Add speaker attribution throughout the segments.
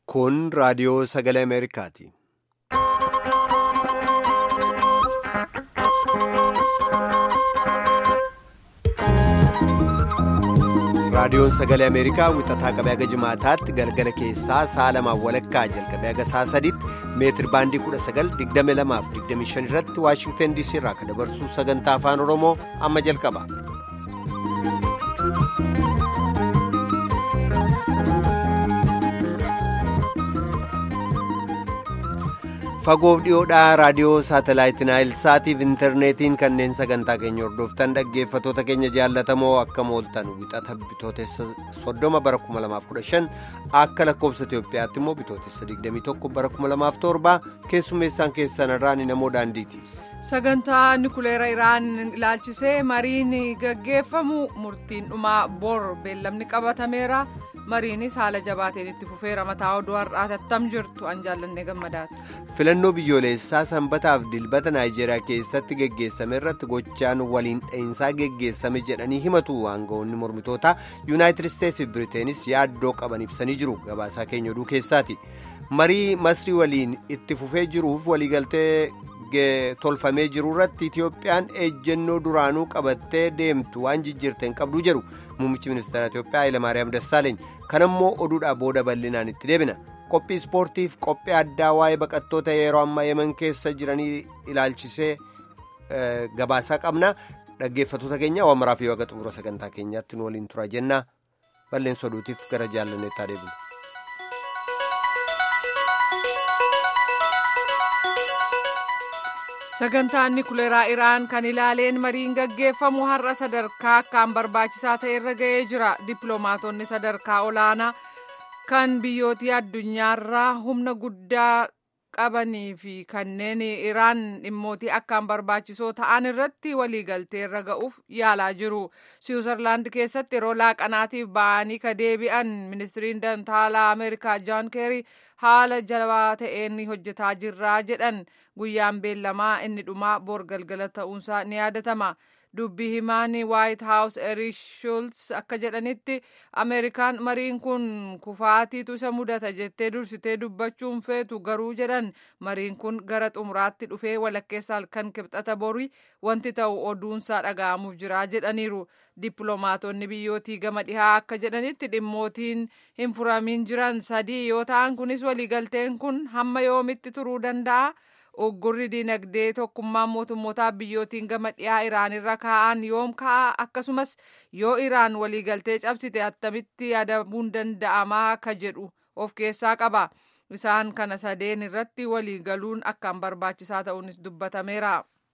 Speaker 1: Kun raadiyoo sagalee Ameerikaati. Raadiyoon sagalee Ameerikaa wixataa qabee haga jimaataatti galgala keessaa sa'a lamaan walakkaa jalqabee haga sa'a sadiitti meetir baandii 1922 irratti Waashingtan DC irraa kan dabarsu sagantaa afaan Oromoo amma jalqaba. fagoof dhiyoodhaa raadiyoo saatalaayitii naayilsaatiif intarneetiin kanneen sagantaa keenya hordoftan dhaggeeffatoota keenya jaallatamoo akka mooltan wixata bitootessa soddoma bara 2015 akka lakkoobsa itiyoophiyaatti immoo bitootessa 21 bara 2007 keessummeessaan keessan irraan namoo daandiiti.
Speaker 2: sagantaa nukuleera iraan ilaalchisee mariin gaggeeffamu murtiin dhumaa bor beellamni qabatameera. mariinis haala jabaateen itti fufeera mataa oduu har'aa tattam jirtu an jaallannee gammadaati.
Speaker 1: filannoo biyyoolessaa sanbataaf dilbata naayijeeriyaa keessatti geggeessame irratti gochaan waliin dhahinsaa geggeessame jedhanii himatu aangawoonni mormitootaa yuunaayitid isteetsi fi biriteenis yaaddoo qaban ibsanii jiru gabaasaa keenya oduu keessaati marii masrii waliin itti fufee jiruuf waliigaltee tolfamee jiru irratti itiyoophiyaan ejjennoo duraanuu qabattee deemtu waan jijjiirteen qabduu jedhu muummichi ministeera itiyoophiyaa hayilamaariyaam dassaaleeny kanammoo oduudhaa booda bal'inaan itti deebina qophii ispoortiif qophii addaa waa'ee baqattoota yeroo ammaa yeman keessa jiranii ilaalchisee gabaasaa qabna dhaggeeffatoota keenya waan maraaf yoo haga xumura sagantaa keenyaatti nu waliin tura jenna balleessa oduutiif gara jaallanneettaa deebina.
Speaker 2: sagantaan nukuleeraa iraan kan ilaaleen mariin gaggeeffamu har'a sadarkaa akkaan barbaachisaa ta'e irra ga'ee jira dippiloomaatonni sadarkaa olaanaa kan biyyootii addunyaarraa humna guddaa qabanii fi kanneen iraan dhimmootii akkaan barbaachisoo ta'an irratti waliigaltee irra ga'uuf yaalaa jiru siwiizerlaand keessatti yeroo laaqanaatiif ba'anii ka deebi'an ministiriin dantaalaa ameerikaa jaan keerii haala jabaa ta'een hojjetaa jirraa jedhan guyyaan beellamaa inni dhumaa bor galgala ta'uunsaa ni yaadatama dubbii himaan waayit haawus eriik shuulz akka jedhanitti ameerikaan mariin kun kufaatiitu isa mudata jettee dursitee dubbachuun feetu garuu jedhan mariin kun gara xumuraatti dhufee walakkeessa halkan kibxata borii wanti ta'u oduunsaa dhaga'amuuf jira jedhaniiru dippiloomaatonni biyyootii gama dhihaa akka jedhanitti dhimmootiin hin furamiin jiran sadii yoo ta'an kunis waliigalteen kun hamma yoomitti turuu danda'a. Oggurri dinagdee tokkummaa mootummootaa biyyootiin gama dhiyaa Iraan irra kaa'an yoom ka'a akkasumas yoo Iraan waliigaltee cabsite attamitti adabuun danda'amaa akka jedhu of keessaa qaba. Isaan kana sadeen irratti waliigaluun akkaan barbaachisaa ta'uunis dubbatameera.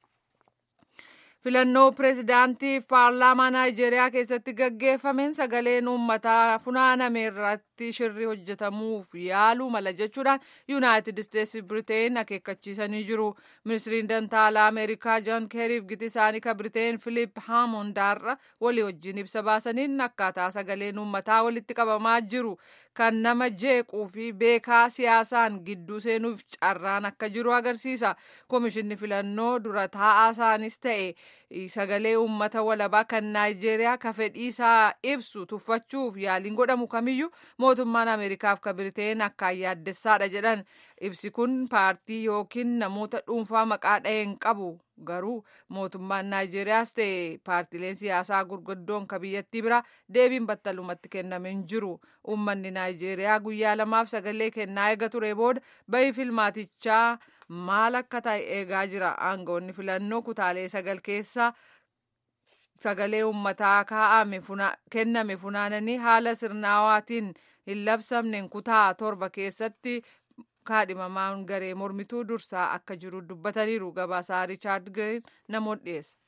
Speaker 2: filannoo pireezidaantiif paarlaamaa naayijeeriyaa keessatti gaggeeffameen sagaleen uummataa funaaname irratti shirri hojjetamuuf yaaluu mala jechuudhaan yuunaayitid isteetsi biriteen akeekkachiisanii jiru ministiriin dantaalaa ameerikaa joon keeriif giti isaanii ka biriteen filiip haamondaarra walii wajjin ibsa baasaniin akkaataa sagaleen uummataa walitti qabamaa jiru kan nama jeequu fi beekaa siyaasaan gidduu seenuuf carraan akka jiru agarsiisa koomishinni filannoo dura taa'aa isaanis ta'e sagalee uummata walabaa kan naayijeeriyaa ka fedhiisaa ibsu tuffachuuf yaaliin godhamu kamiyyuu mootummaan ameerikaaf ka biriteen akkaan yaaddessaadha jedhan ibsi kun paartii yookiin namoota dhuunfaa maqaa dha'een qabu garuu mootummaan naayijeeriyaas ta'e paartileen siyaasaa gurguddoon ka biyyattii bira deebiin battalumatti kennameen jiru uummanni naayijeeriyaa guyyaa lamaaf sagalee kennaa eega ture booda bahi filmaatichaa maal akka ta'e eegaa jira aangawoonni filannoo kutaalee sagal keessa sagalee uummataa kaa'ame kenname funaananii haala sirnaawaatiin hin labsamneen kutaa torba keessatti kaadhimamaan garee mormituu dursaa akka jiru dubbataniiru gabaasaa riichaard gireen namoota dhiyeessa.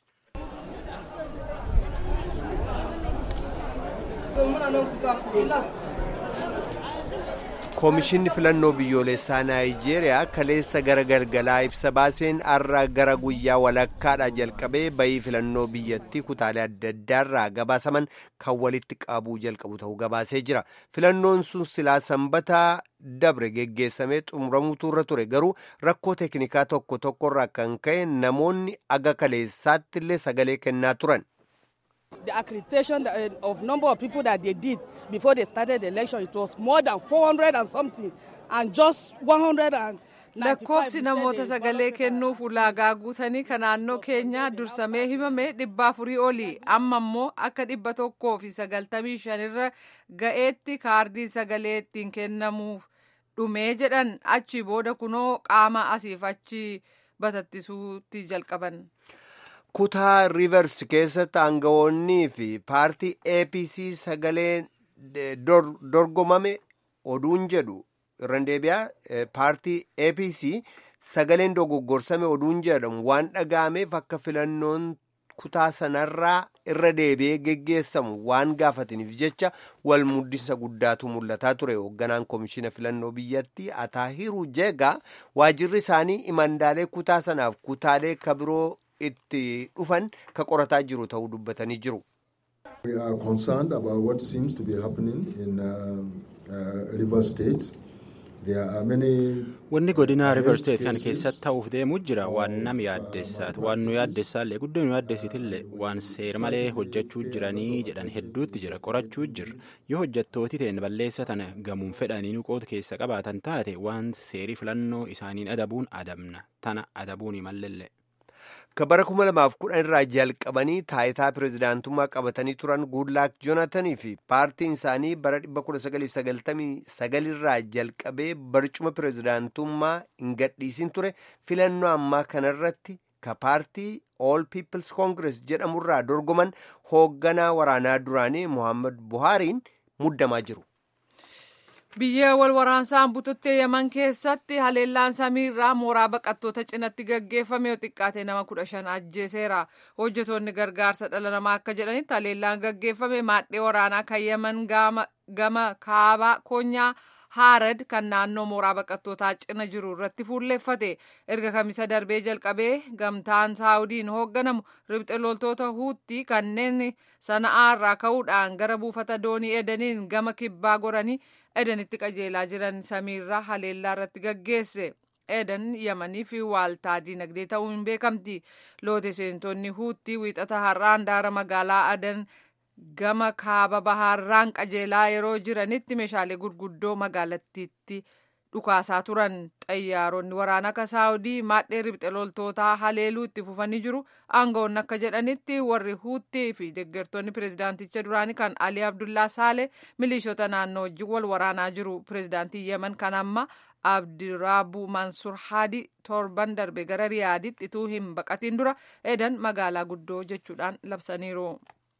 Speaker 1: koomishinni filannoo biyyoolessaa naayijeeriyaa kaleessa gara galgalaa ibsa baaseen har'a gara guyyaa walakkaadhaa jalqabee bayii filannoo biyyattii kutaalee adda addaarraa gabaasaman kan walitti qabuu jalqabu ta'uu gabaasee jira filannoon sun silaa sanbataa dabre geggeessamee xumuramuutu irra ture garuu rakkoo teeknikaa tokko tokkorraa kan ka'e namoonni aga kaleessaatti illee sagalee kennaa turan.
Speaker 3: The accreditation of number of people that they did before they started the election, it was more than 400 and something, and just 100 and
Speaker 2: lakkoofsi namoota sagalee kennuuf ulaagaa guutanii kan naannoo keenyaa dursamee himame dhibba afurii oli amma immoo akka dhibba tokkoo fi sagaltamii shanirra ga'eetti kaardiin sagalee ittiin kennamuuf dhumee jedhan achi booda kunoo qaama asiif achi batattisuutti jalqaban.
Speaker 1: kutaa riivers keessatti aangawoonnii fi paartii apc sagalee dorgomame oduun jedhu irra deebi'aa paartii apc sagaleen dogoggorsame oduun jedhamu waan dhaga'ameef akka filannoon kutaa sanarraa irra deebi'ee geggeessamu waan gaafataniif jecha wal muddisa guddaatu mul'ataa ture hoogganaan koomishina filannoo biyyattii ataahiru jeegaa waajirri isaanii imandaalee kutaa sanaaf kutaalee kabiroo itti dhufan ka qorataa jiru ta'uu dubbatanii jiru.
Speaker 4: We are concerned about what seems to be happening in uh, uh, River State.
Speaker 5: Wanni godina River State kan keessatti ta'uuf deemuu jira waan nama yaaddessaati. Waan nu yaaddessaallee guddoo nu yaaddessitillee waan seera malee hojjechuu jiranii jedhan hedduutti jira. Qorachuu jirra. Yoo hojjettooti ta'e balleessa tana gamuun fedhanii nuqoota keessa qabaatan taate waan seerii filannoo isaaniin adabuun adabna. Tana adabuun malleellee.
Speaker 1: Ka bara kuma lamaaf kudhan irraa jalqabanii taayitaa pirezidaantummaa qabatanii turan Goodluck Joonatanii fi paartiin isaanii bara 1999 irraa jalqabee barcuma pirezidaantummaa hin gadhiisin ture filannoo ammaa kanarratti ka paartii All People's Congress jedhamurraa dorgoman hoogganaa waraanaa duraanii Muhammad Buhaariin muddamaa jiru.
Speaker 2: biyya wal waraansaan bututtee yaman keessatti haleellaan samiirraa mooraa baqattoota cinatti gaggeeffame yoo xiqqaate nama kudha shan ajjeeseera hojjetoonni gargaarsa dhala namaa akka jedhanitti haleellaan gaggeeffame maadhee waraanaa kan yaman gama kaabaa koonyaa haarad kan naannoo mooraa baqattootaa cina jiru irratti fuulleeffate erga kamisa darbee jalqabee gamtaan saawudiin hoogganamu ribxe loltoota huutti kanneen sana'aarraa ka'uudhaan gara buufata doonii edaniin gama kibbaa goranii edanitti qajeelaa jiran samiirraa haleellaa irratti gaggeesse. edan yamanii fi waaltaa diinagdee ta'uun beekamti loote seentonni huutti wiixata har'aan daara magaalaa adan gama kaaba bahaarraan qajeelaa yeroo jiranitti meeshaalee gurguddoo magaalattiitti dhukaasaa turan xayyaaronni waraanaa akka saawudii maadhee ribxe loltootaa haleeluu itti fufanii jiru aangawoonni akka jedhanitti warri huuttii fi deeggartoonni pirezidaanticha duraanii kan alii abdullaa saale milishoota naannoo wajjin wal waraanaa jiru pirezidaantii yemen kan amma abdiraabu mansur haadi torban darbe gara riyaaditti ituu hin baqatiin dura edan magaalaa guddoo jechuudhaan labsaniiru.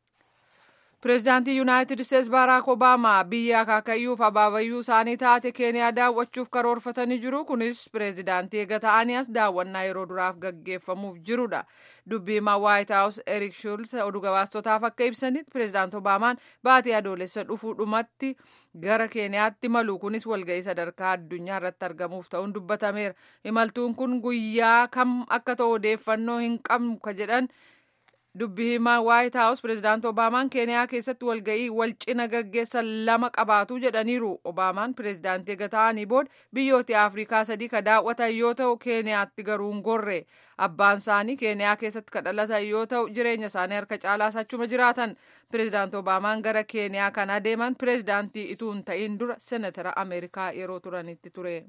Speaker 2: pireezidaantii yuunaayitid isteetsi baaraak obaamaa biyya akaakayyuuf abaabayyuu isaanii taate keeniyaa daawwachuuf karoorfatanii jiru kunis pireezidaantii eega ta'anii as daawwannaa yeroo duraaf gaggeeffamuuf jirudha dubbii himaa waayit haawus erik shuulz oduu gabaastotaaf akka ibsanitti pireezidaant obaamaan baatii adoolessa dhufuu dhumatti gara keeniyaatti malu kunis walga'ii sadarkaa addunyaa irratti argamuuf ta'uun dubbatameera imaltuun kun guyyaa kam akka ta'u odeeffannoo hin qabnu ka jedhan dubbii himaa waayit haawus pireezidaant obaamaan keeniyaa keessatti walga'ii wal cina gaggeessan lama qabaatu jedhaniiru obaamaan pireezidaantii eega ta'anii booda biyyoota afrikaa sadii ka daawwatan yoo ta'u keeniyaatti garuu hin gorre abbaan isaanii keeniyaa keessatti ka dhalatan yoo ta'u jireenya isaanii harka caalaa achuma jiraatan pireezidaant obaamaan gara keeniyaa kan adeeman pireezidaantii ituu hin ta'in dura senatara ameerikaa yeroo turanitti ture.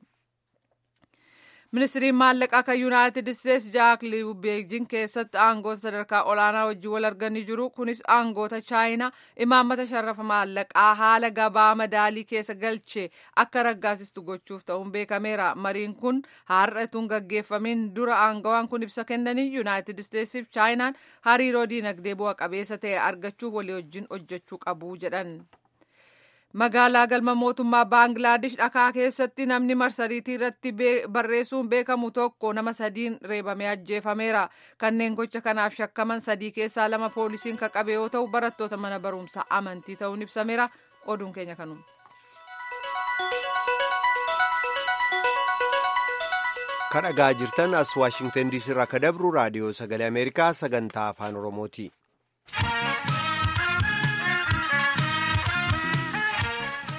Speaker 2: ministiriin maallaqaa kan yuunaayitid isteetsi jaak liiw beejin keessatti aangoota sadarkaa olaanaa wajjin wal arganii jiru kunis aangoota chaayinaa imaammata sharafa maallaqaa haala gabaa madaalii keessa galche akka raggaasistu gochuuf ta'uun beekameera mariin kun har'atuun gaggeeffamiin dura aangawaan kun ibsa kennanii yuunaayitid isteetsiif chaayinaan hariiroo diinagdee bu'a qabeessa ta'e argachuuf walii wajjin hojjechuu qabu jedhan. magaalaa galma mootummaa baangilaadesh dhakaa keessatti namni marsariitii irratti barreessuun beekamu tokko nama sadiin reebamee ajjeefameera kanneen gocha kanaaf shakkaman sadii keessaa lama poolisiin ka qabe yoo ta'u barattoota mana barumsaa amantii ta'uun ibsameera oduun keenya kanuma.
Speaker 1: kan dhagaa jirtan as waashingtan diisii irraa ka dabru raadiyoo sagalee ameerikaa sagantaa afaan oromooti.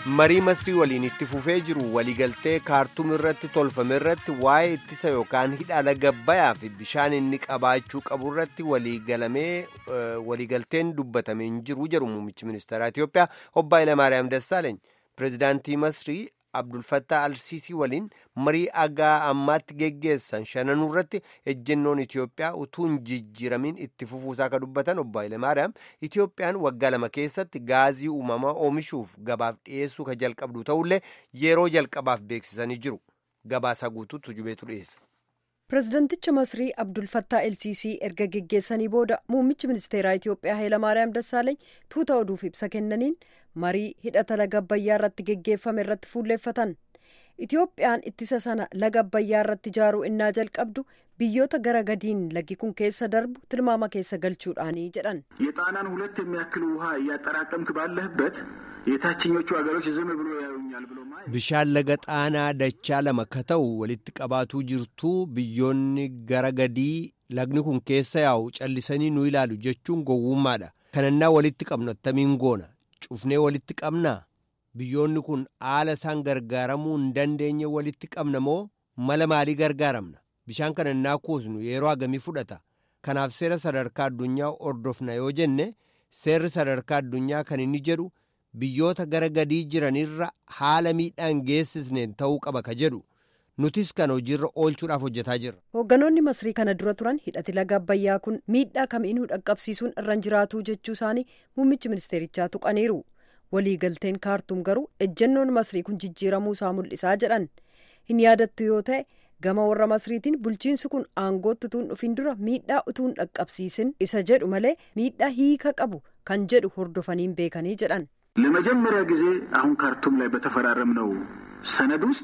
Speaker 1: marii masrii waliin itti fufee jiru waliigaltee kaartuum irratti tolfame irratti waa'ee ittisa yookaan hidha laga abbayyaa fi bishaan inni qabaachuu qabu irratti waliigalamee waliigalteen dubbatamee hin jiru jedhu muummichi ministeeraa Itiyoophiyaa obbo Hayilamaariyaam Dassaaleeny pirezidaantii masrii Abdulfattaa Alsiisii waliin marii agaa ammaatti geggeessan shananuu irratti ejjennoon Itiyoophiyaa utuu hin jijjiiramin itti fufuusaa akka dubbatan obbo Hayilamaariyaam Itiyoophiyaan waggaa lama keessatti gaazii uumamaa oomishuuf gabaaf dhiyeessuu ka jalqabdu ta'ullee yeroo jalqabaaf beeksisanii jiru. Gabaasaa guutuutu jubeetu dhiyeessa.
Speaker 6: pirezidanticha masrii abdulfattaa elsiisii erga geggeessanii booda muummichi ministeeraa itiyoophiyaa hayilamaariyaam dassaaleeny tuuta oduuf ibsa kennaniin marii hidhata laga abbayyaa irratti geggeeffame irratti fuulleeffatan itiyoophiyaan ittisa sana laga abbayyaa irratti ijaaruu innaa jalqabdu biyyoota gara gadiin lagi kun keessa darbu tilmaama keessa galchuudhaanii jedhan
Speaker 7: የጣናን ሁለት የሚያክል ውሃ እያጠራቀምክ ባለህበት የታችኞቹ ሀገሮች ዝም ብሎ ያዩኛል ብሎ
Speaker 1: bishaan laga xaanaa dachaa lama ka ta'u walitti qabaatuu jirtuu biyyoonni gara gadii lagni kun keessa yaa'u callisanii nu ilaalu jechuun gowwummaadha kanannaa walitti qabnu attamiin goona cufnee walitti qabnaa biyyoonni kun haala isaan gargaaramuu hin dandeenye walitti qabna moo mala maalii gargaaramna bishaan kanannaa kuusnu yeroo hagamii fudhata kanaaf seera sadarkaa addunyaa ordofna yoo jenne seerri sadarkaa addunyaa kan inni jedhu biyyoota gara gadii jiranirra haala miidhaan geessisneen ta'uu qaba ka jedhu nutis kan hojiirra oolchuudhaaf hojjetaa jirra.
Speaker 6: hoogganoonni masrii kana dura turan hidhati laga abbayyaa kun miidhaa kamiinuu dhaqqabsiisuun irra jiraatu jechuu isaanii muummichi ministeerichaa tuqaniiru waliigalteen kaartuum garuu ejjennoon masrii kun jijjiiramuu isaa mul'isaa jedhan hin yaadattu yoo ta'e gama warra masriitiin bulchiinsi kun aangootti utuun dhufin dura miidhaa utuun dhaqqabsiisin isa jedhu malee miidhaa hiika qabu kan jedhu hordofaniin beekanii jedhan.
Speaker 7: ለመጀመሪያ ጊዜ አሁን ካርቱም ላይ በተፈራረምነው ሰነድ ውስጥ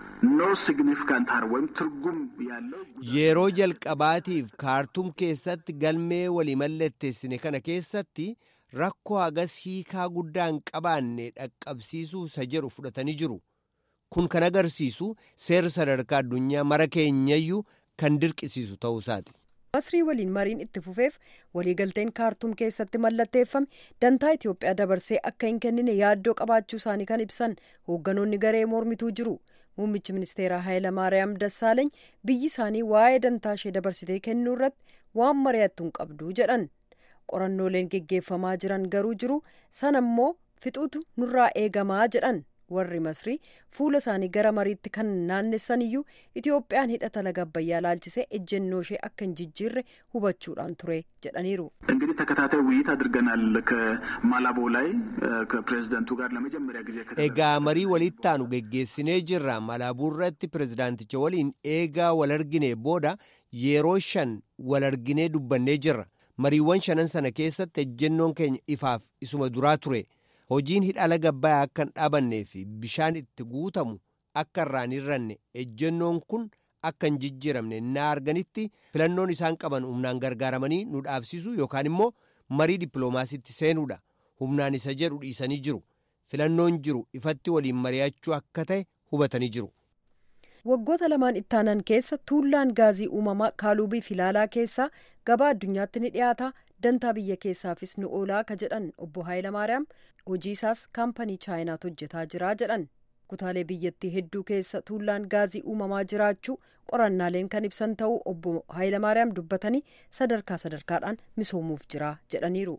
Speaker 7: ኖ ሲግኒፊካንት ሃር ወይም ትርጉም ያለው
Speaker 1: yeroo jalqabaatiif kaartuum keessatti galmee walii mallatteessine kana keessatti rakkoo hagas hiikaa guddaa hin qabaanne dhaqqabsiisuu isa jedhu fudhatanii jiru kun kan agarsiisu seerri sadarkaa addunyaa mara keenyayyuu kan dirqisiisu ta'uu isaati.
Speaker 6: masrii waliin mariin itti fufeef waliigalteen kaartuum keessatti mallatteeffame dantaa itiyoophiyaa dabarsee akka hin kennine yaaddoo qabaachuu isaanii kan ibsan hoogganoonni garee mormituu jiru muummichi ministeeraa hayilamaariyaam dassaaleeny biyyi isaanii waa'ee dantaa ishee dabarsitee kennuu irratti waan mari'attu hin qabdu jedhan qorannooleen geggeeffamaa jiran garuu jiru sana immoo fixuutu nurraa eegamaa jedhan warri masrii fuula isaanii gara mariitti kan naannessan iyyuu itiyoophiyaan hidhata laga abbayyaa laalchisee ejjennoo ishee akka hin jijjiirre hubachuudhaan ture jedhaniiru.
Speaker 7: እንግዲህ ተከታታይ ውይይት አድርገናል ከማላቦ ላይ ከፕሬዚደንቱ ጋር ለመጀመሪያ ጊዜ
Speaker 1: egaa marii walittaanu geggeessinee jirra malaabuu irratti pirezidaanticha waliin eegaa wal argine booda yeroo shan wal arginee dubbannee jirra mariiwwan shanan sana keessatti ejjennoon keenya ifaaf isuma duraa ture. hojiin hidha laga abbayyaa akka hin dhaabannee fi bishaan itti guutamu akka irraan hirranne ejjennoon kun akka hin jijjiiramne naa arganitti filannoon isaan qaban humnaan gargaaramanii nu dhaabsisuu yookaan immoo marii dippiloomaasiitti seenuudha humnaan isa jedhu dhiisanii jiru filannoon jiru ifatti waliin mari'achuu akka ta'e hubatanii jiru.
Speaker 6: waggoota lamaan ittaanan keessa tuullaan gaazii uumamaa kaalubii filaalaa keessaa gabaa addunyaatti ni dhiyaata dantaa biyya keessaafis ni oolaa ka jedhan obbo Hayilamaariyaam hojii isaas kaampanii chaayinaatu hojjetaa jira jedhan kutaalee biyyattii hedduu keessa tuullaan gaazii uumamaa jiraachuu qorannaaleen kan ibsan ta'uu obbo Hayilamaariyaam dubbatanii sadarkaa sadarkaadhaan misoomuuf jira jedhaniiru.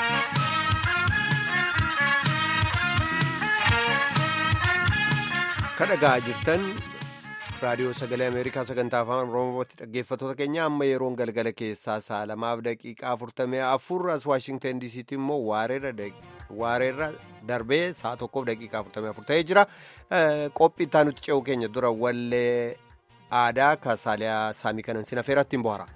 Speaker 1: kadhagaa jirtan raadiyoo sagalee ameerikaa sagantaa afaan oromootti dhaggeeffattoota keenya amma yeroon galgala keessaa sa'a lamaaf daqiiqaa afurtamii afur as waashingtan diisiitti immoo waareerra darbee sa'a tokkoof daqiiqaa afurtamii afur ta'ee jira qophii itti aanutti ce'uu keenya dura wallee aadaa kaasaaliyaa saamii kanan sin afeeratti hin bohara.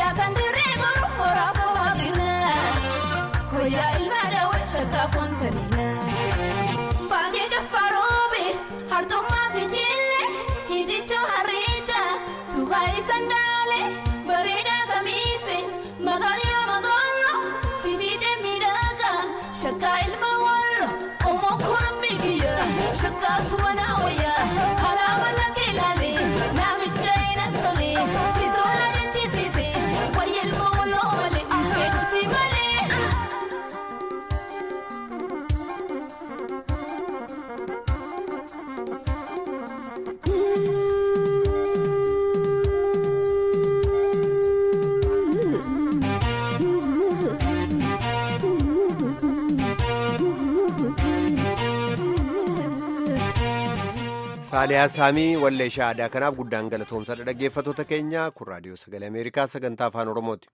Speaker 8: Koyyaa kan dirree boru horaa bohaabina. Koyyaa ilma daawwan shakkaa foontanina. Baangee jaffaroobe hartummaa fi jille hitichoo harriita suuqaa ibsan daale bareedaa kamiise maqaan yoo maqaanno sibiidee miidhagaa shakkaa ilma wallo qomoo kun miigiya shakkaa sumana wayyaa alaabaa laga ilaalee naamicha hin tole si tola jechisiise wayya ilma walloo malee hedduu si malee.
Speaker 1: saaliyaa saamii walleeshaa aadaa kanaaf guddaan galatoomsadha dhaggeeffatoota keenya kun raadiyoo sagalee ameerikaa sagantaa afaan oromooti.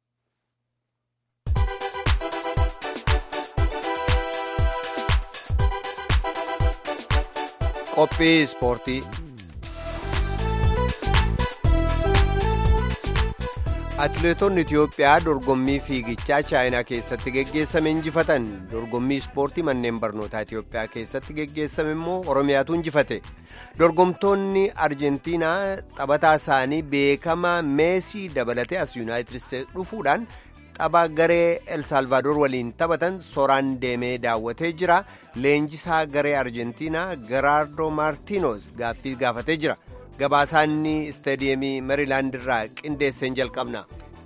Speaker 1: qophii ispoortii. atileetonni itiyoophiyaa dorgommii fiigichaa chaayinaa keessatti geggeessame injifatan dorgommii ispoortii manneen barnootaa itiyoophiyaa keessatti geggeessame immoo oromiyaatu injifate dorgomtoonni arjentiinaa taphataa isaanii beekamaa meesii dabalatee as yuunaayitid isteetsi dhufuudhaan tapha garee elsalvaadoor waliin taphatan soraan deemee daawwatee jira leenjisaa garee arjentiinaa geraardo maartiinos gaaffii gaafatee jira. gabaasaanni istaadiyeemii meeriilaand irraa qindeesseen jalqabna.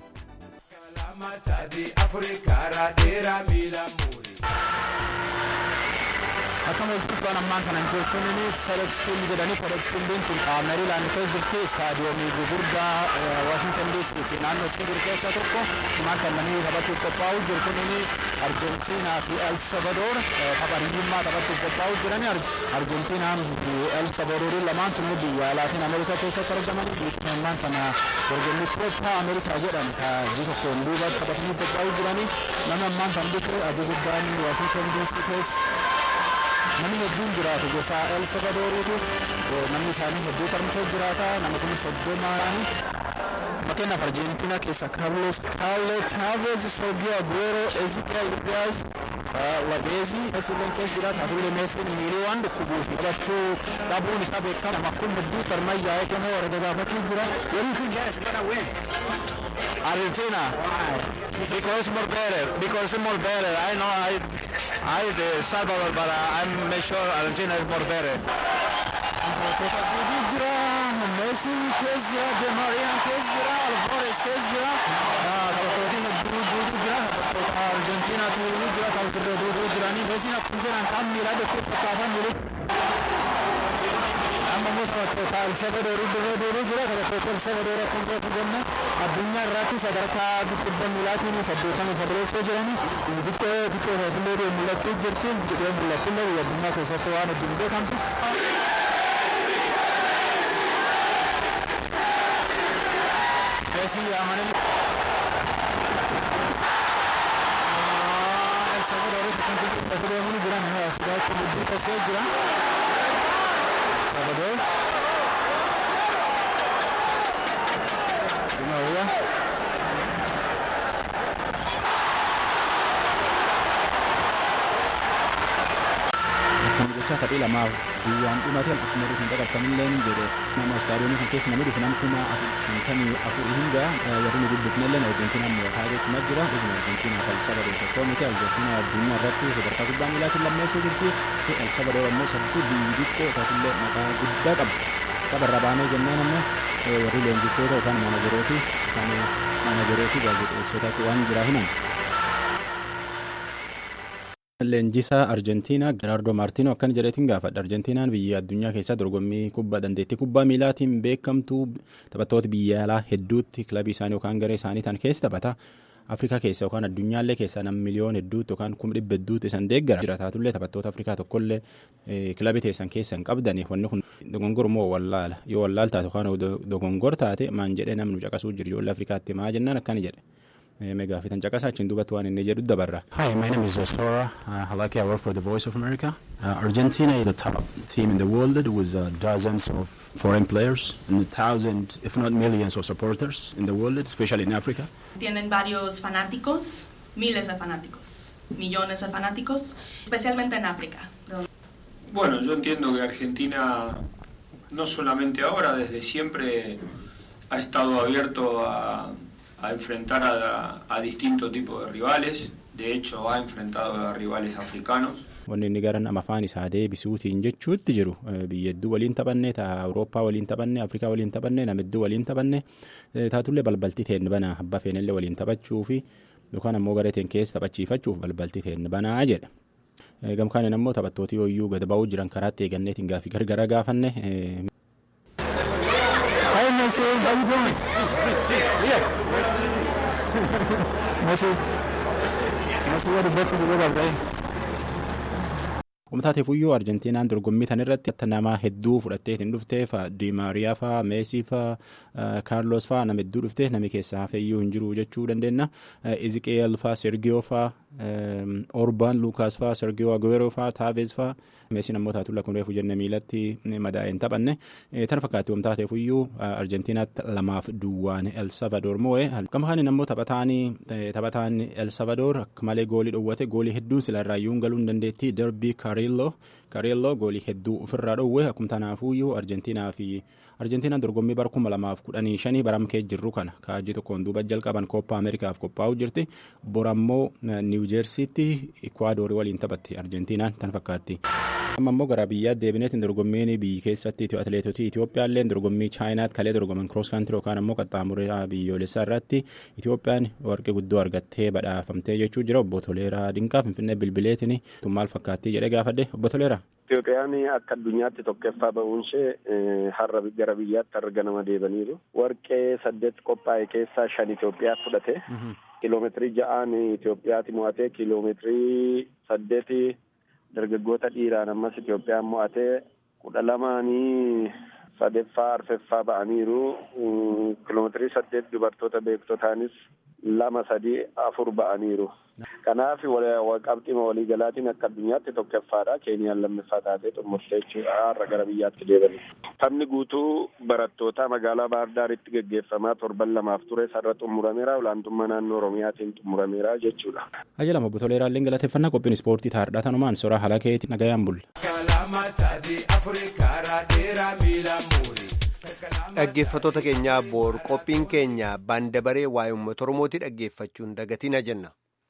Speaker 5: akkama ulfuufaan ammaan kanan jechuun fedex fiild jedhanii fedex fiildiin tun meeriilaand keessa jirti istaadiyoomii gugurdaa waashingtan diisii fi naannoo ishee jiru keessaa tokko ammaan kan namni taphachuuf qophaa'u jiru kun arjentiinaa fi el salvadoor tapha hiriyyummaa taphachuuf qophaa'u jirani arjentiinaan fi el salvadooriin lamaan tun biyya laatiin ameerikaa keessatti argaman biyyi ammaan kana dorgommii koopaa ameerikaa jedhamu taajii tokkoon duuba taphatanii qophaa'u jirani nama ammaan kan dhufe adii guddaan waashingtan diisii keessa namni hedduun jiraatu gosa el salvadooriitu namni isaanii hedduu tarmtee jiraata nama kun soddomaani fakkeenyaaf arjentiinaa keessa kaarlos kaarle taaveez sergio aguero ezekiel gaas laveezi meesiileen keessa jiraata hatullee meesiin miilii waan dhukkubuuf taphachuu dhabuun isaa beekama nama kun hedduu tarmayyaa'ee kenoo warra gaafachuu jira waliin kun jaalas bana ween Argentina. Because more better. Because more better. I know I I the Salvador, but uh, I'm make sure Argentina is more better. jira Messi keessa jira De Maria keessa jira Alvarez keessa jira taphattoonni hedduu duudu jira taphattoota Argentiinaatu jira taphattoota duudu jiranii Messiin akkuma jiran kan miilaa dokkee fakkaatan miilii amma immoo taphattoota El Salvador dirree duudu jira taphattoota El Salvador akkuma jiratu jenna addunyaa irratti sadarkaa dhibba miilaatiin saddeetama sadarkaa jiranii xiqqoo xiqqoo hoofillee mul'achuu jirti jedhee mul'atullee biyya addunyaa keessatti waan hedduun beekamtu. Messi amanee El Salvador kan kubbatu deemuu jira nama asigaa kubbatu tasgee jira Salvador Di Maria Akkuma jecha taphii lamaaf guyyaan dhumate akkuma isin qaqqabtanillee ni jedhe nama istaadiyoomii kan keessa namni dhufu nama kuma shantamii afur hinga warri nu dubbifnellee arjentiinaan mootaa jechuma jira dhuguma arjentiinaa fi elsabadoor tokkoo miti arjentiinaa addunyaa irratti sadarkaa kubbaa miilaatiin lammeessuu jirti elsabadoor ammoo sadarkaa biyyi xiqqoo taatillee maqaa guddaa qabu tapharra baanee jennaan ammoo warri leenjistoota yookaan maanajerooti kan maanajerooti gaazexeessootaatti waan jiraa himan. Leenjisaa Arjentiinaa Geraardo Maartiino akkana jedheetiin gaafadha. Arjentiinaan biyya addunyaa keessaa dorgommii kubbaa dandeettii kubbaa miilaatiin beekamtu taphattoota biyya alaa hedduutti kilabii isaanii yookaan garee isaanii tan keessa taphata. Afrikaa keessa yookaan addunyaallee keessaa nam miliyoon hedduutti yookaan kuma dhibba hedduutti isan deeggara. Jiraataatullee taphattoota Afrikaa tokkollee kilabii teessan keessa hin qabdani. Wanni kun dogongor moo wallaala yoo wallaal taate yookaan dogongor taate maan jedhee namnu caqasuu jiru ijoollee Afrikaatti maa jennaan akkana jedhe. Meegaa fi tan caqasaa achiin duubatti waan inni jedhu dabarra.
Speaker 9: Hi, my name is Zosfora uh, Halaki. I work for the Voice of America. Uh, Argentina is the top team in the world with uh, dozens of foreign players and thousands, if not millions, of supporters in the world, especially in Africa.
Speaker 10: Tienen varios fanáticos, miles de fanáticos, millones de fanáticos, especialmente en África.
Speaker 11: Bueno, yo entiendo que Argentina, no solamente ahora, desde siempre ha estado abierto a, a enfrentar a, a distintos tipos de rivales. De hecho, ha enfrentado a rivales africanos.
Speaker 5: Wanni inni gara nama afaan isaa deebisuutiin jechuutti jiru biyya hedduu waliin taphanne taa Awurooppaa waliin taphanne Afrikaa waliin taphanne nama hedduu waliin taphanne taatullee balbalti teen banaa abbaa feenillee waliin taphachuu fi yookaan ammoo garee teen keessa taphachiifachuuf balbalti teen banaa jedha. Gamkaaniin ammoo taphattooti yooyyuu gad ba'uu jiran karaatti eeganneetiin gaafii gargara gaafanne.
Speaker 9: Hi, Messi. How you doing? Please, please, please. Yeah. Messi. Messi, what the best of the world, right?
Speaker 5: Uummataateef iyyuu Arjentiinaan dorgommii tan irratti nama hedduu fudhatteetiin dhuftee fa Diimaariyaa fa Meesii fa Kaarlos fa nama hedduu dhuftee namni keessaa hafeeyyuu hin jiru jechuu dandeenya. Iziqeel fa Sergiyoo fa Orbaan Luukaas fa Sergiyoo Aguero fa Taaveez fa Meesiin ammoo taatu lakkun reefu jenne miilatti madaa'een taphanne. Tan fakkaatti uummataateef iyyuu Arjentiinaatti lamaaf duwwaan El Salvador moo'e. Gama kaaniin ammoo taphataan El Salvador akka malee goolii dhowwate goolii hedduun sila irraayyuu galuu hin dandeetti darbii Kareelloo Kareelloo goolii hedduu ofirraa dhowwe akkuma tanaafuyyuu Arjentiinaa fi Arjentiinaan dorgommii bara kuma lamaaf kudhanii shanii baramkee jirru kana kaajii tokkoon duuba jalqaban koppaa Ameerikaaf qophaa'u jirti borammoo Niiw Jeersiitti Ikwaadorii waliin taphatti Arjentiinaan tan fakkaatti. amma immoo gara biyyaa deebineetiin dorgommiin biyyi keessatti atileetotii Itoophiyaallee dorgommii chaayinaatti kalee dorgoman kiroos kaantirii yookaan ammoo qaxxaamuraa biyyoolessaa irratti Itoophiyaan warqee guddoo argattee badhaafamtee jechuu jira obbo Toleeraa Dinqaa Finfinnee bilbileetiin maal fakkaattii jedhee gaafadhe obbo Toleeraa.
Speaker 12: Itoophiyaan akka addunyaatti tokkoffaa ba'uun ishee har'a gara biyyaatti har'a ganama deebaniiru. Warqee saddeet qophaa'e keessaa shan Itoophiyaa fudhate. Kiloomeetirii ja'aan Itoophiyaatti mo'atee kiloomeetirii saddeeti dargaggoota dhiiraan ammas Itoophiyaan mo'atee kudha lamaanii sadeeffaa arfeffaa ba'aniiru. Kiloomeetirii saddeet dubartoota beektotaanis lama sadii afur ba'aniiru. Kanaaf qabxima waliigalaatiin akka addunyaatti tokkoffaadha. Keeniyaan lammaffaa taatee xumurtee jechuudha har'a gara biyyaatti deebani. Taphni guutuu barattoota magaalaa Baardaaritti gaggeeffamaa torban lamaaf ture sarara xumurameera. Olaantummaa naannoo Oromiyaatiin xumurameera jechuudha.
Speaker 5: Ajjalama obbo Toleeraallee galateeffannaa qophiin ispoortii taardhaa tanumaan soraa haala keetti nagayaan bulle.
Speaker 1: Dhaggeeffattoota keenyaa boor qophiin keenya baandabaree waa'ee uummata Oromootii dhaggeeffachuun dagatina jenna.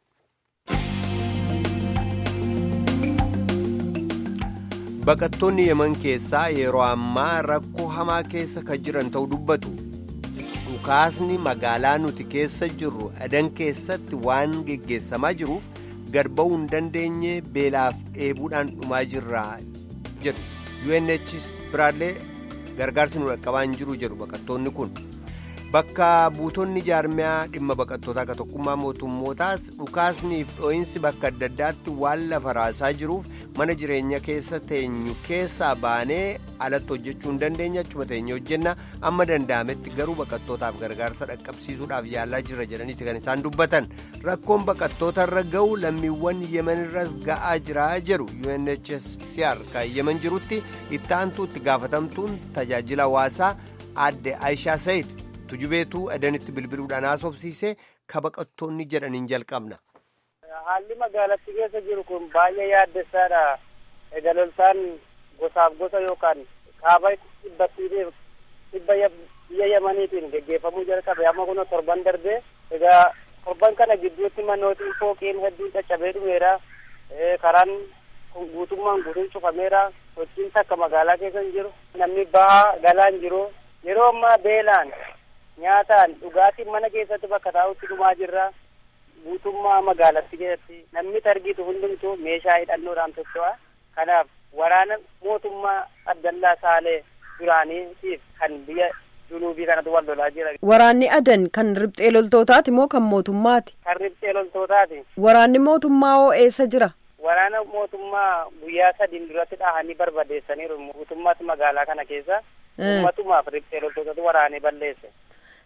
Speaker 1: Baqattoonni Yemen keessaa yeroo ammaa rakkoo hamaa keessa kan jiran ta'uu dubbatu. Dhukaasni magaalaa nuti keessa jirru adan keessatti waan geggeessamaa jiruuf gad ba'uu hin dandeenye beelaaf dheebuudhaan dhumaa jirra jedhu. UNHCR biraallee gargaarsi nu dhaqqabaa hin jiru jedhu baqattoonni kun. Bakka buutonni jaarmiyaa dhimma baqattootaa akka tokkummaa mootummootaas dhukaasniif dho'iinsi bakka adda addaatti waan lafa raasaa jiruuf mana jireenya keessa teenyu keessaa baanee alatti hojjechuu hin dandeenya achuma teenye hojjenna amma danda'ametti garuu baqattootaaf gargaarsa dhaqqabsiisuudhaaf yaalaa jira jedhaniiti kan isaan dubbatan rakkoon baqattootarra ga'u lammiiwwan yemenirras ga'aa jira jedhu UNHCR kan yemen jirutti itti aantuu itti gaafatamtuun tajaajila hawaasaa aadde Aishaa Sayid. tujubeetu adanitti bilbiluudhaan haasofsiise ka baqattoonni jedhaniin jalqabna.
Speaker 13: Haalli magaalattii keessa jiru kun baay'ee yaaddessaadha. Egaa loltaan gosaaf gosa yookaan kaaba dhibbattiitiif dhibba biyya Yamaniitiin geggeeffamuu jalqabe amma kun torban darbee egaa torban kana gidduutti manootiin fooqiin hedduun caccabee dhumeera. Karaan guutummaan guutuun cufameera. Sochiin takka magaalaa keessa hin jiru. Namni bahaa galaa hin jiru. Yeroo ammaa beelaan nyaataan dhugaatiin mana keessatti bakka taa'utti dhumaa jirra. Guutummaa magaalatti keessatti namni argitu hundumtuu meeshaa hidhannoodhaan socho'a. Kanaaf waraana mootummaa Abdallaa Saalee duraaniitiif kan biyya junuubii kanatu wal lolaa jira.
Speaker 6: Waraanni adan kan riphxee loltootaati moo kan mootummaati?
Speaker 13: Kan riphxee loltootaati.
Speaker 6: Waraanni mootummaa hoo eessa jira?
Speaker 13: Waraana mootummaa guyyaa sadiin duratti dhahanii barbadeessaniiru guutummaatti magaalaa kana keessa. Uummatumaaf riphxee loltootatu waraanee balleesse.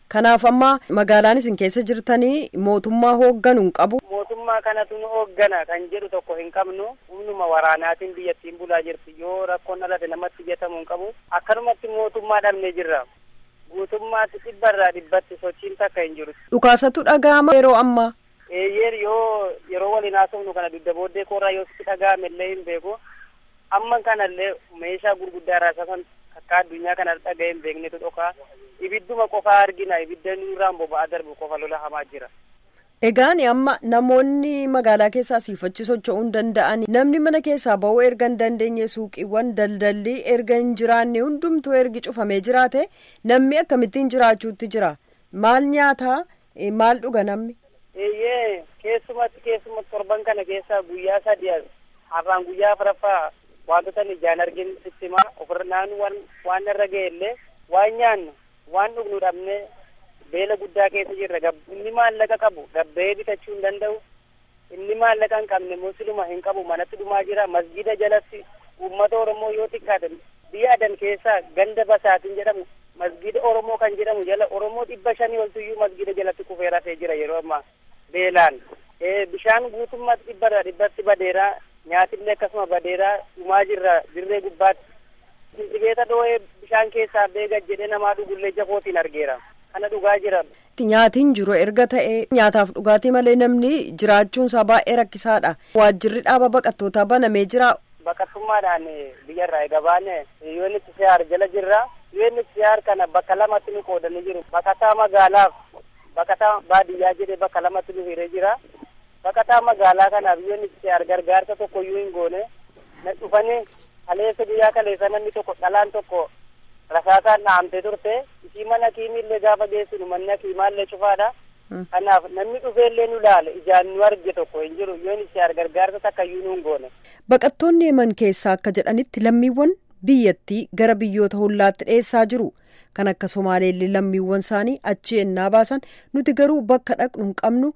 Speaker 6: Kanaaf amma magaalaan isin keessa jirtanii mootummaa hoogganu hin qabu.
Speaker 13: Mootummaa kanatu nu hooggana kan jedhu tokko hin qabnu humnuma waraanaatiin biyyattiin bulaa jirti yoo rakkoon dhalate namatti ijatamu hin qabu akkanumatti mootummaa dhabnee jirra. Guutummaatti dhibbarraa dhibbatti sochiin takka hin jiru.
Speaker 6: Dhukaasatu dhaga'ama yeroo ammaa.
Speaker 13: Eeyyee yoo yeroo waliin haasofnu kana dugda booddee koorraa yoo sitti dhaga'ame illee hin beeku. Amma kanallee meeshaa gurguddaa raasasan akka addunyaa kana dhaga'ee hin beeknetu dhokaa. Ibidduma qofaa argina ibidda nurraan boba'aa darbu qofa lola hamaa jira.
Speaker 6: Egaan amma namoonni magaalaa keessaa siifachi socho'uu hin danda'an namni mana keessaa ba'uu erga hin dandeenye suuqiiwwan daldalli erga hin jiraanne hundumtuu ergi cufamee jiraate namni akkamittiin jiraachuutti jira maal nyaataa maal dhuga namni.
Speaker 13: Eeyyee keessumatti keessumatti torban kana keessaa guyyaa sadii har'aan guyyaa afuraffaa wantoota ijaan argin sittima ofirraan waan waan irra ga'e illee waan nyaannu waan dhugnu dhabne beela guddaa keessa jirra inni maallaqa qabu gabbee bitachuu hin danda'u inni maallaqa hin qabne musliima hin qabu manatti dhumaa jira masgida jalatti uummata oromoo yoo xiqqaate biyya adan keessaa ganda basaatiin jedhamu masgida oromoo kan jedhamu jala oromoo dhibba shanii oltuyyuu masgida jalatti kufee rafee jira yeroo ammaa beelaan bishaan guutummaatti dhibbarra dhibbatti badeeraa nyaatillee akkasuma badeeraa dhumaa jirra dirree gubbaatti dhibeeta dhoo'ee bishaan keessaa beega jedhee namaa dhugullee jafootiin argeera kana dhugaa jira.
Speaker 6: Nyaatiin jiru erga ta'e nyaataaf dhugaatii malee namni jiraachuun isaa baay'ee rakkisaadha. Waajjirri dhaaba baqattootaa banamee jira.
Speaker 13: Baqattummaadhaan biyyarraa egaa baane UNHCR jala jirra. UNHCR kana bakka lamatti nu qoodanii jiru. Baqataa magaalaaf baqataa baadiyyaa jedhee bakka lamatti nu hiree jira. Baqataa magaalaa kanaaf UNHCR gargaarsa tokko iyyuu hin goone. Na dhufanii kaleessa guyyaa kaleessa namni tokko dhalaan tokko rasaasaan dhahamtee turte isii mana kiimillee gaafa geessinu manni hakiimaallee cufaadha. Kanaaf namni dhufeellee nu laale ijaan nu arge tokko hin jiru UNHCR gargaarsa takka iyyuu nu hin goone.
Speaker 6: Baqattoonni Yemen keessaa akka jedhanitti lammiiwwan biyyattii gara biyyoota hollaatti dhiyeessaa jiru. Kan akka Somaaleellee lammiiwwan isaanii achi ennaa baasan nuti garuu bakka dhaqnu hin qabnu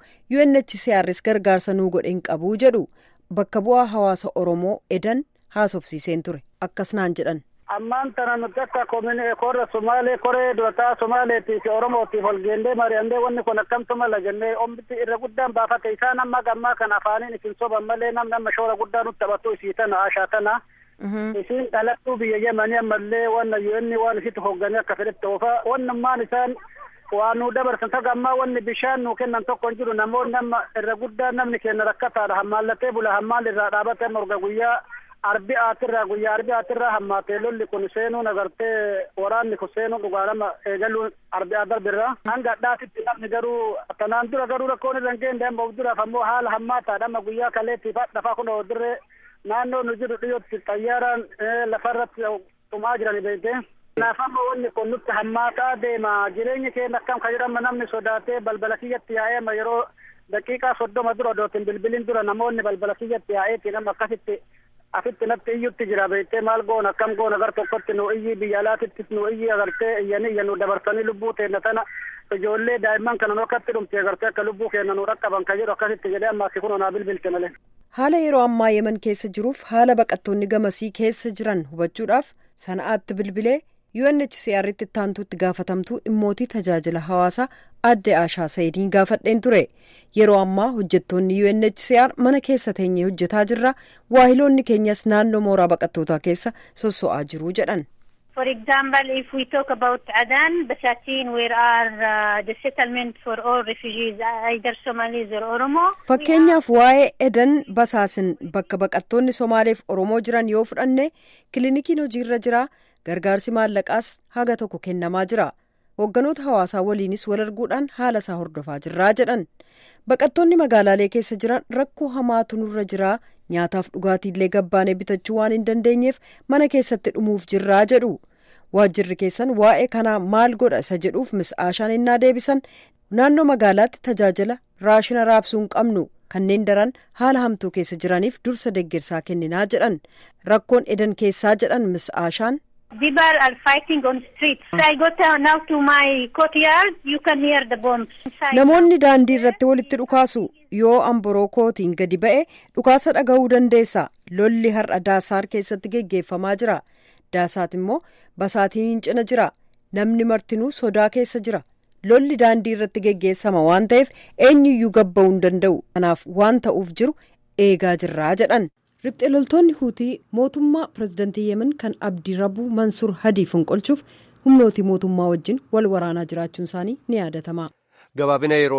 Speaker 6: UNHCRs gargaarsa nuu godhe hin qabu jedhu. Bakka bu'aa hawaasa Oromoo edan haasofsiiseen ture akkas naan jedhan.
Speaker 14: ammaan tana nuti akka kominee korra sumaalee koree durataa sumaaleetii fi oromootiif ol geendee mari'annee wanni kun akkamtu mala jennee ombiti irra guddaan baafate isaan amma gammaa kan afaaniin isin soban malee namni amma shoora guddaa nutti taphatu isii tana ashaa tana isiin dhalattuu biyya yemanii ammallee wanna yu'enni waan isitti hogganii akka fedhetti oofa wannummaan isaan waan nu dabarsan taga ammaa wanni bishaan nu kennan tokko hin jiru namoonni amma irra guddaa namni kenna rakkataadha hammaallatee bula hammaal irraa dhaabate amma urga guyyaa arbi aatirraa guyyaa arbi aatirraa hammaatee lolli kun seenuun agartee waraanni kun seenuun dhugaa nama eegaluun arbi adarbirraa hanga adhaatitti namni garuu tanaan dura garuu rakkoon irra hin geenye amma of duraaf ammoo haala hammaataadha amma guyyaa kaleettiif dhafaa kun dirree naannoo nu jiru dhiyootti xayyaaraan lafarratti dhumaa jiran beekte. Kanaaf amma wanni kun nutti hammaataa deema jireenyi keenya akkam kan jedhama namni sodaatee balbala kiyyatti yaa'ee amma yeroo daqiiqaa soddoma dura dootin bilbilin dura namoonni balbala kiyyatti yaa'eetiin amma akkasitti asitti natti iyyutti jira beektee maal goona akkam goona gar tokkotti nu iyyi biyya alaatitti nu iyyi agartee iyyanii iyya nu dabarsanii lubbuu teenna tana ijoollee daa'imman kana nu akkatti dhumte agartee akka lubbuu keenya nu dhaqqaban kan jedhu akkasitti jedhee amma asi kun onaa bilbilte malee.
Speaker 6: Haala yeroo ammaa Yemen keessa jiruuf haala baqattoonni gamasii keessa jiran hubachuudhaaf sana'aatti bilbilee UNHCR'tti ittaantuutti gaafatamtuu dhimmootii tajaajila hawaasaa adde Ashaa Sayidiin gaafadheen ture. Yeroo ammaa hojjettoonni UNHCR mana keessa teenyee hojjetaa jirra. Waahiloonni keenyas naannoo mooraa baqattootaa keessa sosso'aa jiru jedhan.
Speaker 15: For example, if we talk about Adan, Basatin, where are uh, the settlement for all refugees, either Somalis or Oromo.
Speaker 6: Fakkeenyaaf waa'ee Edan Basaasin bakka baqattoonni Somaaleef Oromoo jiran yoo fudhanne kilinikiin hojiirra jira. Gargaarsi maallaqaas haga tokko kennamaa jira. Hoogganoota hawaasaa waliinis wal arguudhaan haala isaa hordofaa jirraa jedhan. Baqattoonni magaalaalee keessa jiran rakkoo hamaatu nurra jiraa nyaataaf dhugaatiillee gabbaanee bitachuu waan hin dandeenyeef mana keessatti dhumuuf jirraa jedhu. Waajjirri keessan waa'ee kanaa maal godha isa jedhuuf mis'aashaan innaa deebisan naannoo magaalaatti tajaajila raashina raabsuu hin qabnu kanneen daran haala hamtuu keessa jiraniif dursa deeggarsaa kenninaa jedhan rakkoon edan keessaa jedhan mis'aashaan.
Speaker 15: People are fighting on streets. I go now to my courtyard. You can hear the bombs.
Speaker 6: Namoonni daandii irratti walitti dhukaasu yoo amboroo kootiin gadi ba'e dhukaasa dhaga'uu dandeessa. Lolli har'a daasaar keessatti geggeeffamaa jira. Daasaat immoo basaatiin cina jira. Namni martinuu sodaa keessa jira. lolli daandii irratti geggeessama waan ta'eef eenyuyyuu gabba'uu hin danda'u kanaaf waan ta'uuf jiru eegaa jirraa jedhan riphxee loltoonni huutii mootummaa pirezidantii yemen kan abdirabuu mansuur hadii fonqolchuuf humnootii mootummaa wajjin wal waraanaa jiraachuun isaanii ni yaadatama.
Speaker 1: gabaabina yeroo